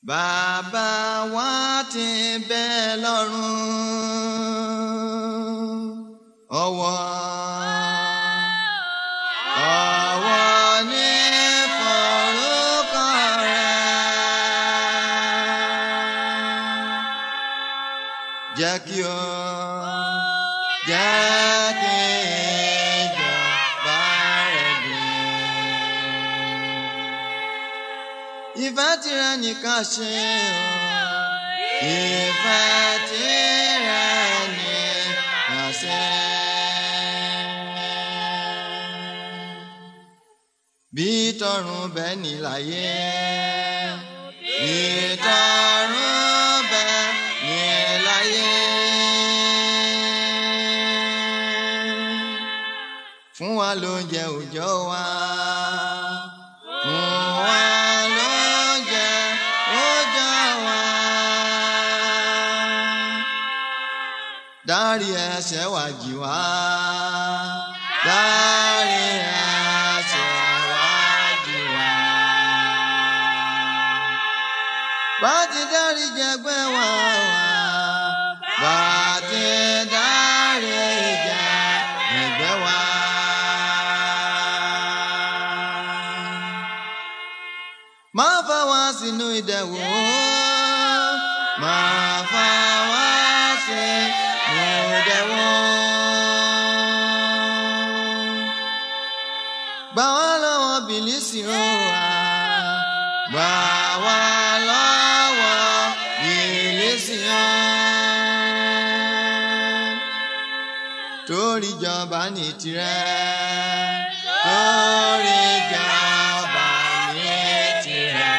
Bàbá wa ti bẹ lọ́run. Ọwọ́ ọwọ́ ní forúkọ rẹ̀. Jẹ́ kí o jẹ́ kí ìjọba rẹ̀ dé. Ìfẹ́ tirẹ̀ nìkan ṣe o. Ìfẹ́ tirẹ̀ nìkan ṣe. Bí tọ̀run bẹ́ẹ̀ ní láyé. Bí tọ̀run bẹ́ẹ̀ ní láyé. Fún wa lóúnjẹ òòjọ́ wa. Fún wa lóúnjẹ òòjọ́ wa. Dárí ẹ̀ṣẹ̀ wa jì wá. Dárí ẹ̀ṣẹ̀ wa jì wá. Bá ti dárí jẹgbẹ́ wa wá. Bá ti dárí jẹgbẹ́ wa. Má fà wá sínú ìdẹ̀wò. Má fà wá sínú ìdẹ̀wò. Gbà wá lọ́wọ́ bìlísì ó wà. Gbà wá lọ́wọ́ bìlísì ó. Torí jọba ní tirẹ̀. Torí jọba ní tirẹ̀.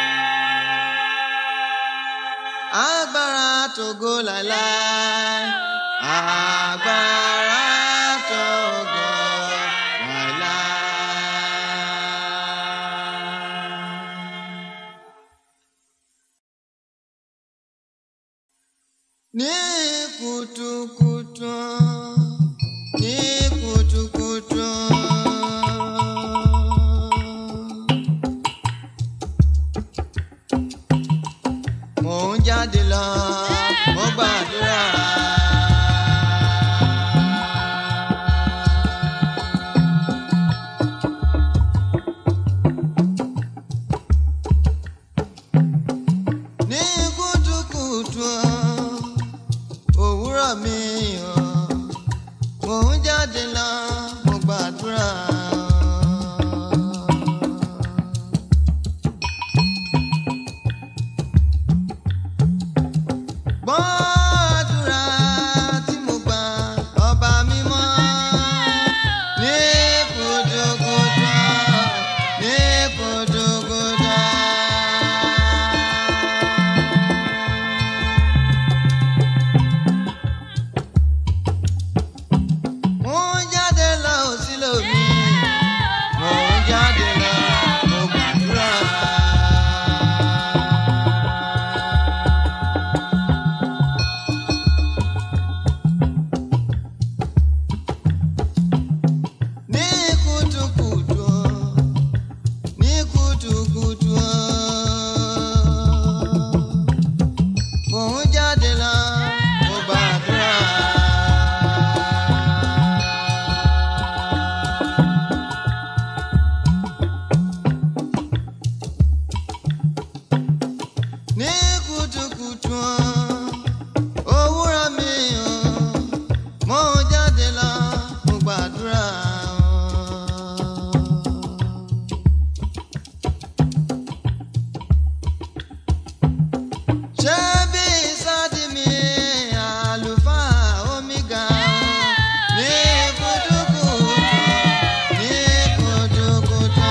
Agbára tògo láíláí. Agbára tògo láíláí. Ní kùtùkùtù, ní kùtùkùtù. Mò ń jáde lọ, mo gbàdúrà. Ní kùtùkùtù òwúrọ̀ mi o, mò ń jáde lọ, mo gbàdúrà. Gbọ́ àdúrà tí mo gbà ọba mímọ́. Ní kùtùkùtù, ní kùtùkùtù. Mo ń jáde lọ sí lómi. Mo ń jáde lọ, mo gbàdúrà. Ní kùtùkùtù, ní kùtùkùtù. Mo ń jáde lọ, mo gbàdúrà. Ní kùtùkùtù, òwúrọ̀ mi o, mo ń jáde lọ, mo gbàdúrà. Ṣé bí sáàdì mi àlùfáà omega ní kùtùkùtù, ní kùtùkùtù.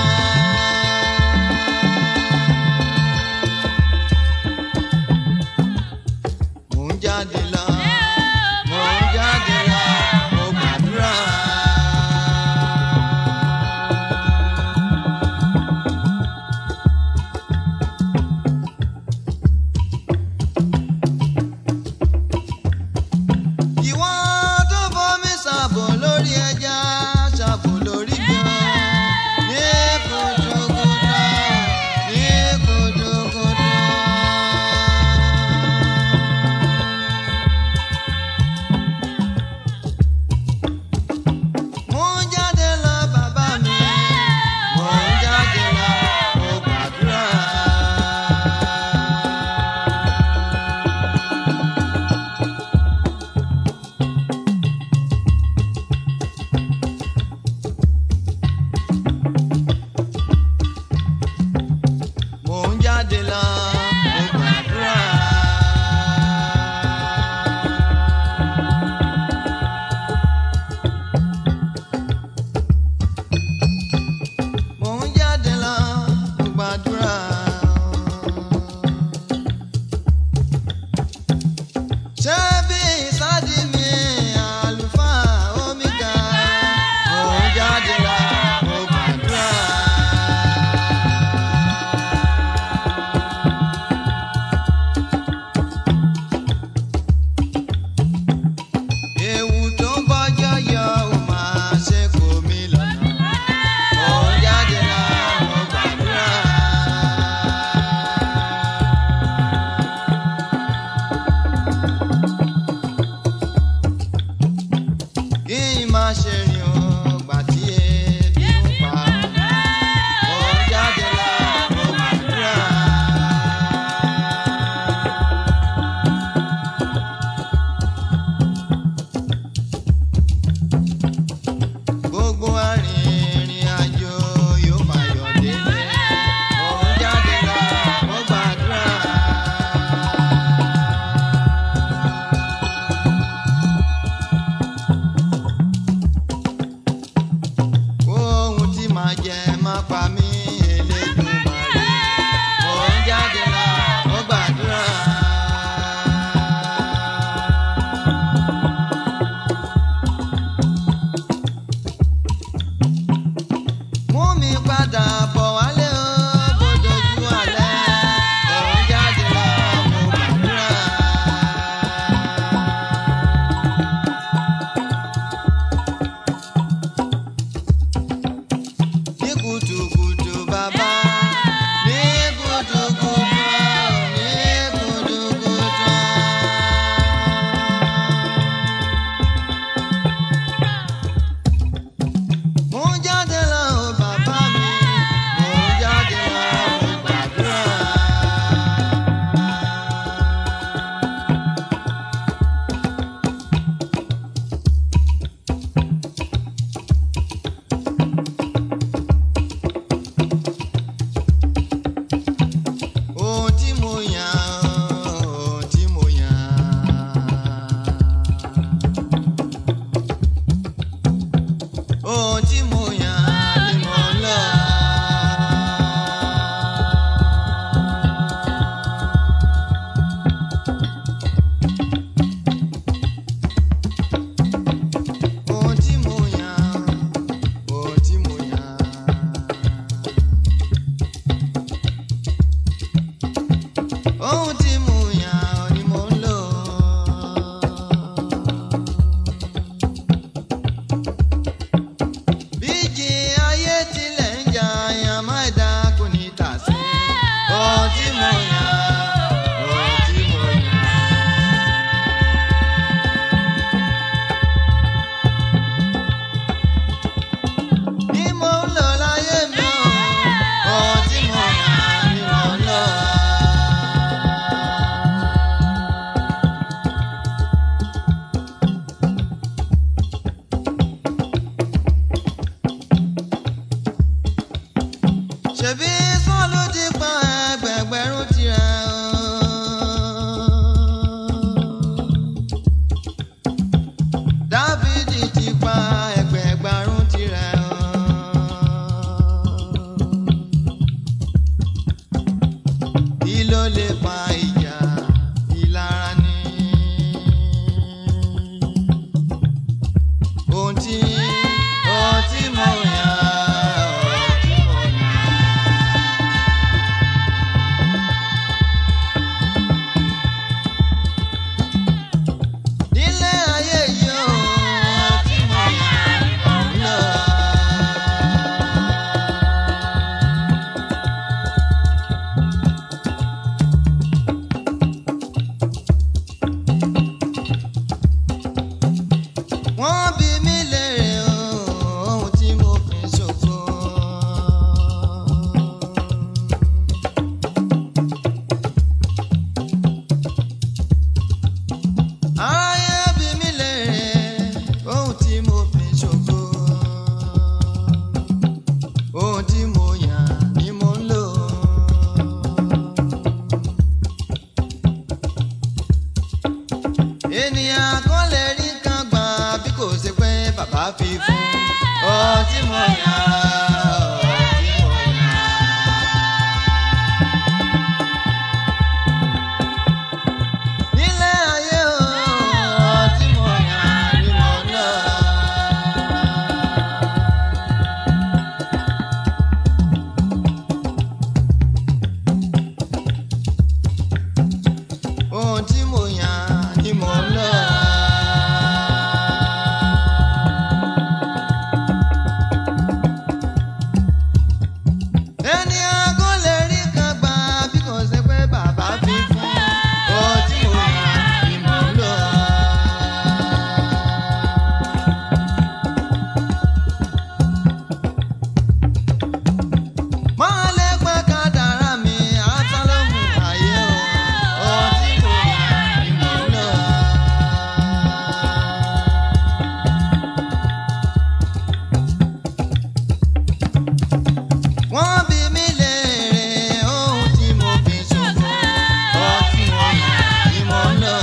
jáde lọ mo gbàdúrà. Mo ń jáde lọ mo gbàdúrà. Ṣé bí ìsádi mi àlùfáà omega? Mo ń jáde lọ mo gbàdúrà. Ewu tó ń bọ́jọ́ yọ ò máa ṣe kò mí lọ́nà. Mo ń jáde lọ mo gbàdúrà. Kí n má ṣe rìn o, gbà tí ebi ń pa ọ̀nà. Mo ń jáde lọ mo gbàdúrà. Gbogbo arìnrìn àjò yóò máa yọ̀ délé. Mo ń jáde lọ mo gbàdúrà. Ohun tí màá jẹ má pa mí Elédùmarè. Mo ń jáde lọ mo gbàdúrà. Mú mi padà bọ̀ wálé o, bó dojú àlẹ́. Mo ń jáde lọ mo gbàdúrà. ní kùtùkùtù bàbá ní kùtùkùtù ní kùtùkùtù. mo ń jáde lọ o bàbá mi mo ń jáde lọ mo gbàdúrà. ohun tí mo yàn ohun tí mo yàn. ohun tí mo yàn ni mo ń lọ. ohun tí mo yàn ohun tí mo yàn. ohun tí mo yàn ni mo ń lò. bíjì ayé tilẹ̀ ń jà yàn má dá kò ní tà sí. ohun tí mo yàn ohun tí mo yàn. ni mo ń lò láyé mi o. ohun tí mo yàn ni mo ń lò. ṣebí sọ́ọ̀lù ti pa ẹgbẹ̀gbẹ̀rún tirẹ̀ o. Dáfídì ti pa ẹgbẹ̀gbẹ̀rún tirẹ̀ o. Kí ló lè pa ìjà ìlara ni? Ohun tí ohun tí mo yàn ohun tí mo yàn. Nílé ayé yìí o, ohun tí mo yàn ni mo ń lò. fi fún ohun tí mo yàn ohun tí mo yàn. nílé ayé o ohun tí mo yàn ni mo lọ. ohun tí mo yàn ni mo lọ. ẹni aago lè rí kan gbà bí kò ṣe pé bàbá fi fún ohun tí mo yàn ni mo lọ. máa lè pẹ́ ká dára mi àtàlọ́mù ayé o ohun tí mo yàn ni mo lọ. wọ́n bí mi léèrè ohun tí mo fi ṣògo ohun tí mo yàn ni mo lọ.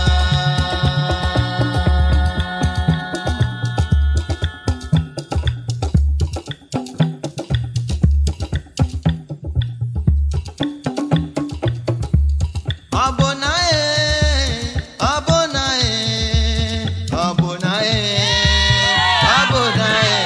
Abonaye, abonaye, abonaye, abonaye.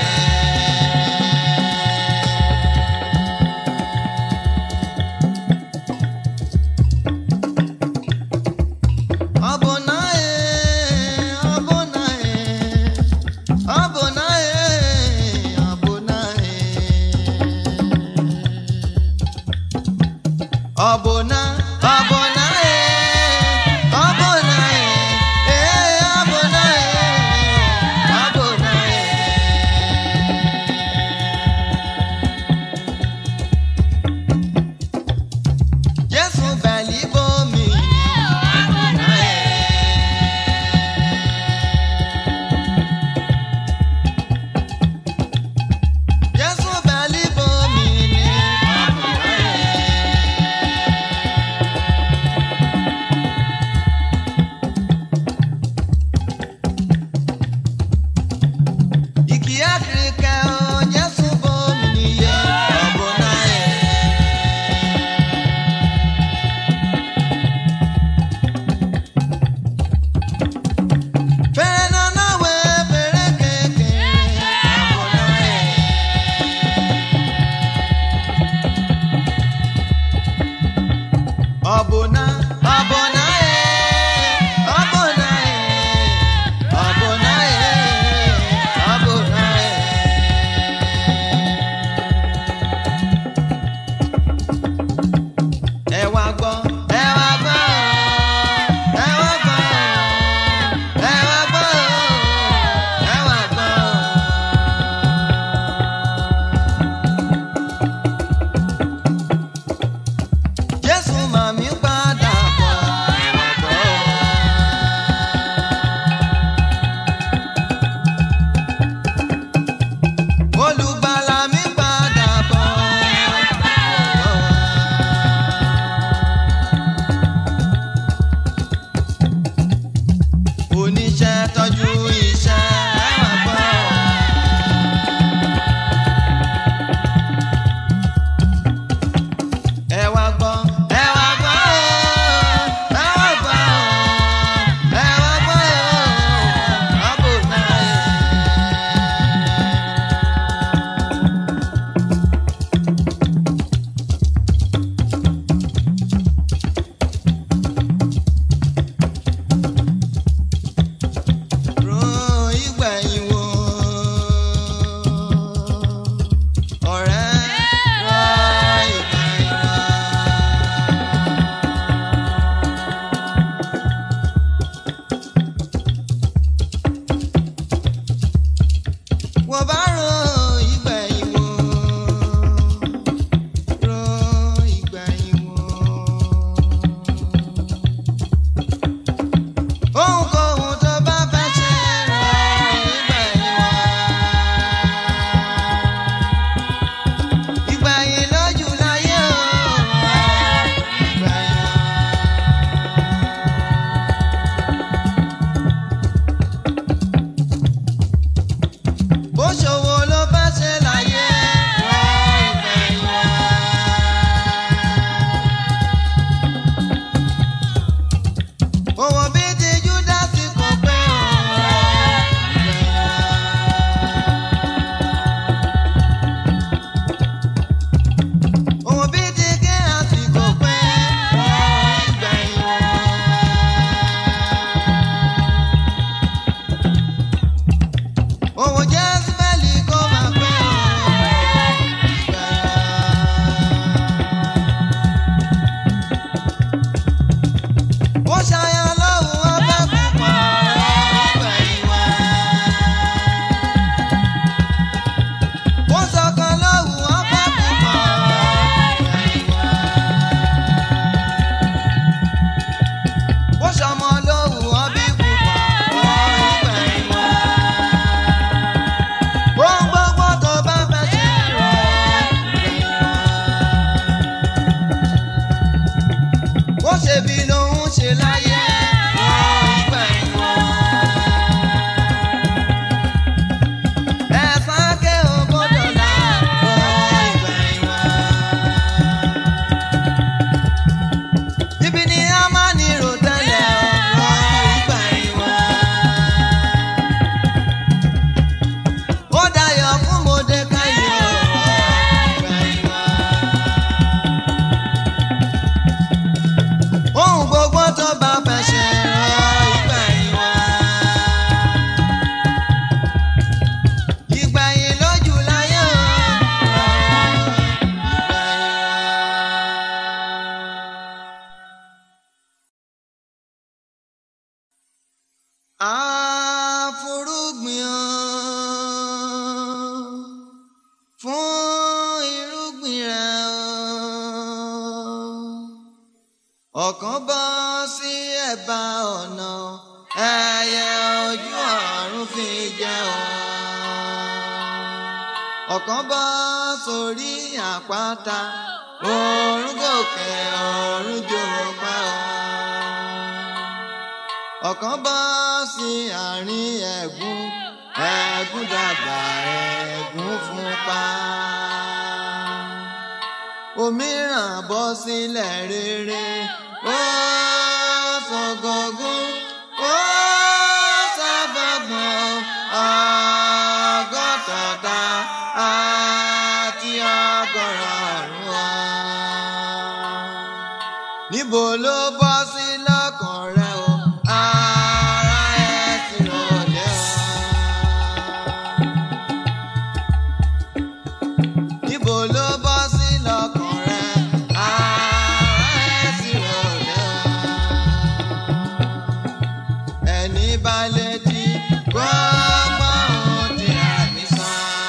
Abonaye, abonaye, abonaye, abonaye. Abona, abona, eh, abona, eh, eh, abona, eh, abona, eh. Jésù bẹ̀lí bomi, abona, eh. Jésù bẹ̀lí bomi, abona, eh. Iki Afrika o Jesu bomi niye ọbụna e. Fere na na we fere keke ọbụna e. Ọbụna ọbụna e ọbụna e ọbụna e ọbụna e. Ẹ wá gbọ́, ẹ wá gbọ́, ẹ wá gbọ́, ẹ wá gbọ́, ẹ wá gbọ́. Jésù màmí padà bọ̀, ẹ wá gbọ́. Olùgbàlà mi padà bọ̀, ẹ wá gbọ́. oníṣẹ́ tọ́jú iṣẹ́ ẹ wá gbọ́. ẹ wá gbọ́ ẹ wá Ibi ni a máa ní rò tẹ́lẹ̀ ọ̀rọ̀ ìgbà ìwà. Ó dayọ̀ fún Mọ́dékáì ọ̀rọ̀ ìgbà ìwà. Ohun gbogbo tó bá fẹ́ ṣe ọ̀rọ̀ ìgbà ìwà. Ìgbà yìí lójú láyé ọ̀rọ̀ ìgbà ìwà. àforúgbìn o fún irúgbìn rẹ o ọ̀kan bọ́ sí ẹ̀bá ọ̀nà ẹyẹ ojú ọ̀run fi jẹ o ọ̀kan bọ́ sórí àpáta òórùn gòkè òórùn jò pa o ọ̀kan bọ́ sí àárín ẹ̀gún ẹ̀gún dàgbà ẹ̀gún fún pa. òmíràn bọ́ sílẹ̀ rere ó sọ̀gọ̀gún ó sábàgbọ̀n ọgọ́tọ̀ta àti ọgọ́rọ̀ọ̀rún wa níbo ló bọ́ sí lọ́kàn rẹ o ara ẹ ti rọlẹ́ o. níbo ló bọ́ sí lọ́kàn rẹ ara ẹ ti rọlẹ́ o. ẹni bá létí gbọ́ gbọ́ ohun tí àmì sọ.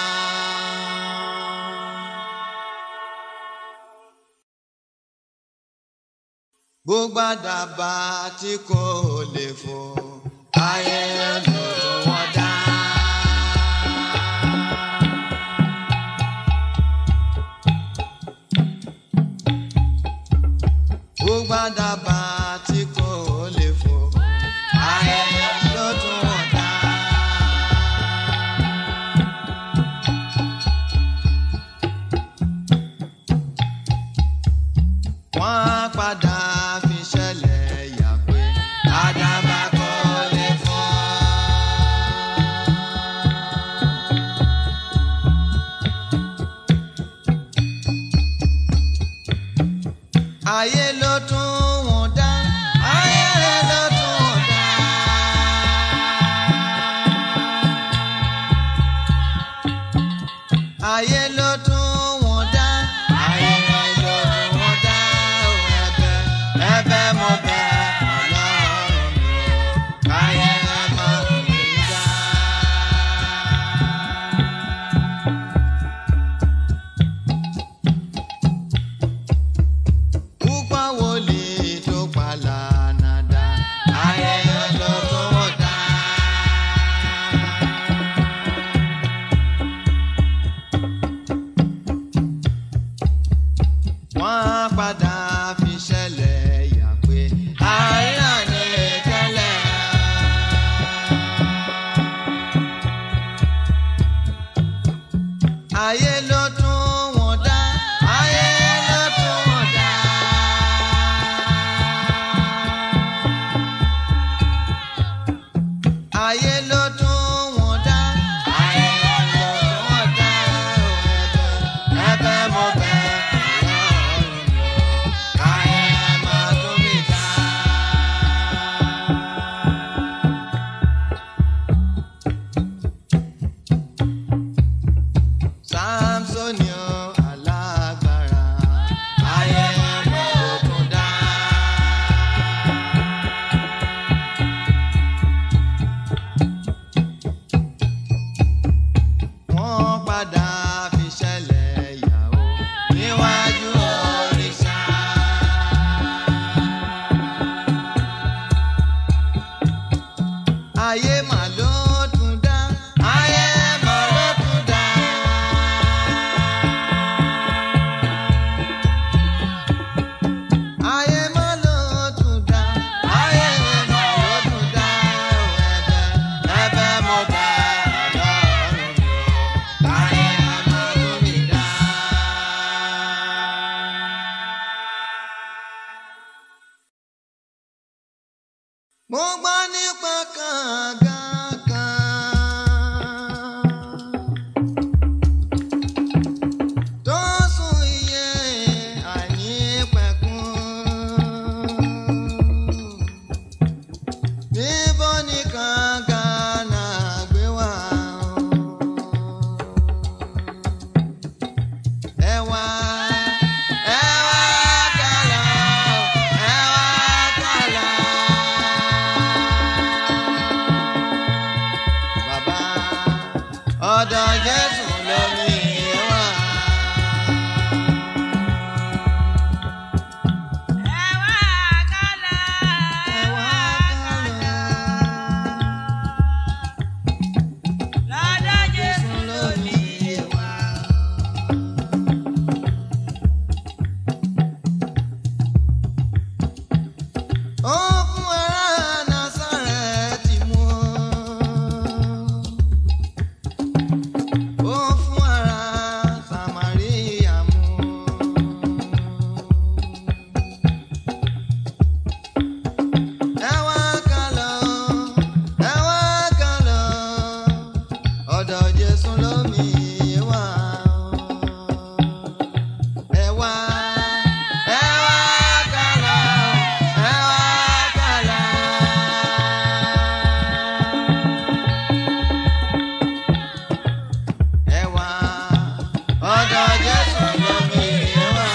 gbogbo àdàbà tí kò lè fò ayé ló tó wọ́n dá. gbogbo àdàbà tí kò lè fò ayé ló tó wọ́n dá. wọ́n á padà fi ṣẹlẹ̀ yà pé àdàbà kò lè fò. ayé ló tún wọ́n dá ayé ló tún wọ́n dá. ayé ló tún wọ́n dá ayé ló tún wọ́n dá o ẹ̀bẹ̀ ẹ̀bẹ̀ mo bẹ̀ Ọlọ́run mi o káyé má kú mi dá. púpọ̀ wòlíì tó pa lánàá ayé ló tún wọ́n dá. wọ́n á padà fi ṣẹlẹ̀ yà pé mo gbọ́ nípa kànga kan tó sùn iye àìnípẹ̀kun. níbo ni kànga náà gbé wá o? ẹ wá ẹ wá kàlà ẹ wá kàlà. Bàbá ọ̀dọ̀ Jésù lómi wá. Ẹ wá kàlà. Jésù lómi wá. Ó fún ará Násárẹ́tì mu. Ó fún ará Sàmáríà mu. Ẹ wá ká lọ, ẹ wá ká lọ, ọ̀dọ̀ Jésù lómi wá. Ẹ wá, ẹ wá ká lọ, ẹ wá ká lọ. Ẹ wá, ọ̀dọ̀ Jésù lómi wá.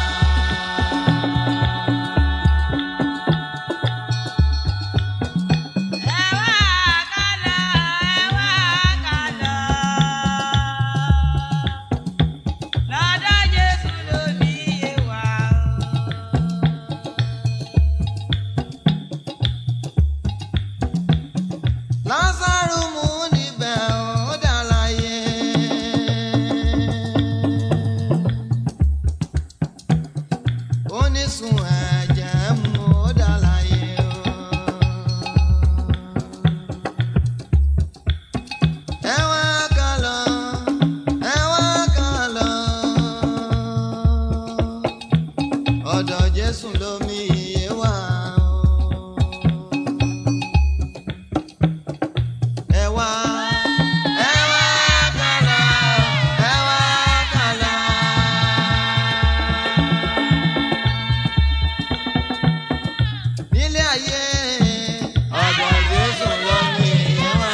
Lásárù mú níbẹ̀ ó dà láyé. Onísun ẹ̀jẹ̀ mú ó dà láyé o. Ẹ wá ká lọ, ẹ wá ká lọ. Ọ̀dọ̀ Jésù lómi iye wà o. Ẹ wá, ẹ wá kàlà, ẹ wá kàlà. Nílé ayé, ọ̀dọ̀ Jésù ló ní wá.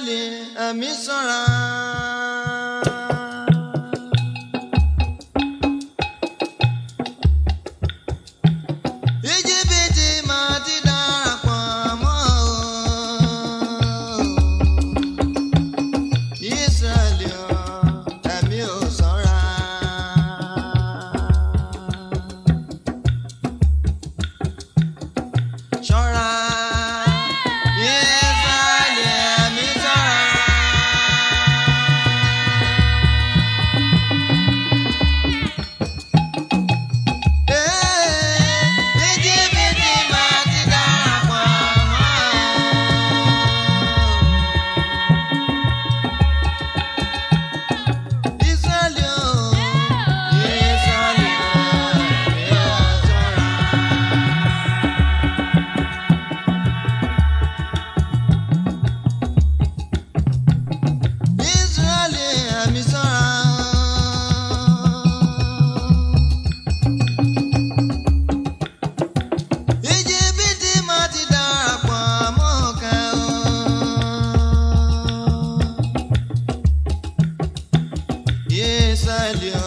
Ísírẹ́lì ẹ̀mí ṣọ́ra. Íjíbítì máa ti darapọ̀ mọ́ o. Ísírẹ́lì o, ẹ̀mí ò ṣọ́ra. Ṣọ́ra. Ísírẹ́lì ẹ̀mí ṣọ́ra. Íjíbítì máa ti darapọ̀ mọ́ Ísírẹ́lì o, Ísírẹ́lì o, ẹ̀mí ò ṣọ́ra. Ísírẹ́lì ẹ̀mí ṣọ́ra. Íjíbítì máa ti darapọ̀ mọ́ ọ̀kẹ́ o. Ísírẹ́lì o,